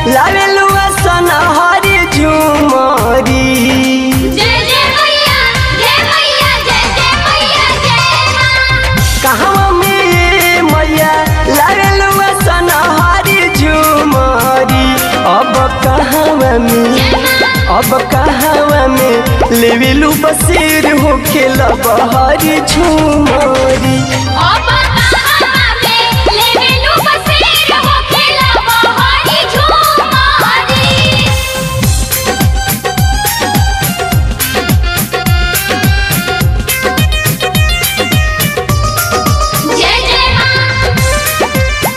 लावेलू सन हरी झुमरी जय जय मैया जय मैया जय जय मैया जय मां कहवा में मैया लावेलू सन हरी झुमरी अब कहवा में अब कहवा में लेवेलू बसेर हो खेला बहरी झुमरी ओ बाबा में लेवेलु बसेर हो खेला बहारी झूमारी जय जय मां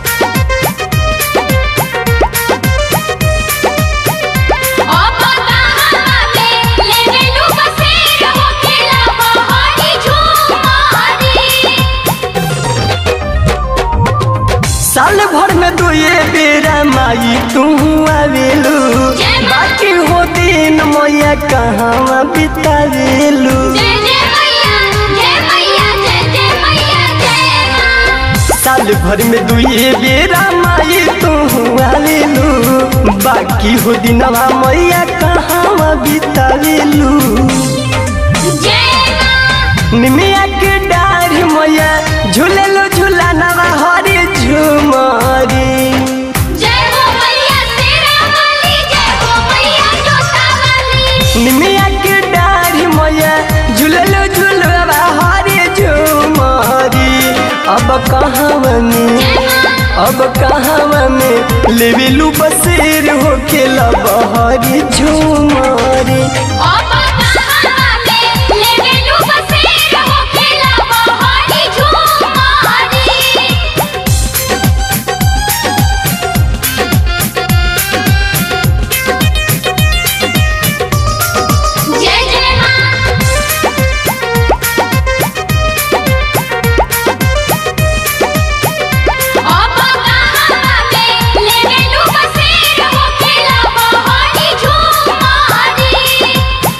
ओ बाबा में लेवेलु बसेर हो खेला बहारी झूमारी साल भर में तो ये बेरा माई तू आवेलू जय माँ। बाकी हो दिन मैया कहाँ बितावेलू जय जय मैया जय मैया जय जय मैया जय मां साल भर में दू ये बेरा माई तू आवेलू बाकी हो दिनवा मैया कहाँ बितावेलू जय मां निमिया के डाढ़ मैया झूलेलू झूला नवा हरी झुमरी जय हो मैया तेरा वाली जय हो मैया जोता वाली निमिया के डाढ़ी मैया झूललो झूलवा हरे झुमरी अब कहाँ में अब कहाँ में लेवेलू बसेर हो खेला बहरी झुमरी ओ बाबा में लेवेलु बसेर हो खेला बहारी झूमारी जय जय मां ओ बाबा में लेवेलु बसेर हो खेला बहारी झूमारी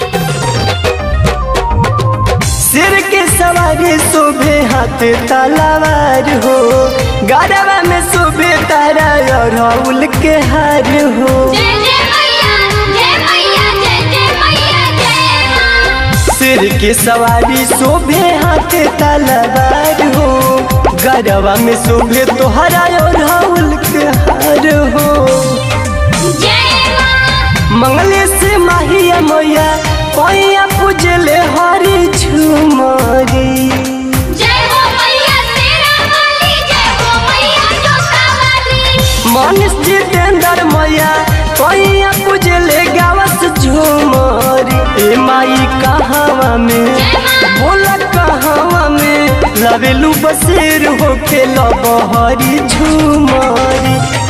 सिर के सवारी शोभे हाथ तलवार हो गरबा में शोभे तारा अरहुल के हार हो जय जय मैया जय मैया जय जय मैया जय मां सिर के सवारी शोभे हाथ तलवार हो गरबा में शोभे तोहरा और राहुल के हार हो जय मां मंगले से माहिया मैया पैया पूजले हरी झुमरी जय हो मैया तेरा वाली जय हो मैया जोता वाली मनीष जितेंद्र मैया पैया पूजले गावस झुमरी ए माई कहावा में बोला कहावा में लवेलू बसेर हो खेला बहरी झुमरी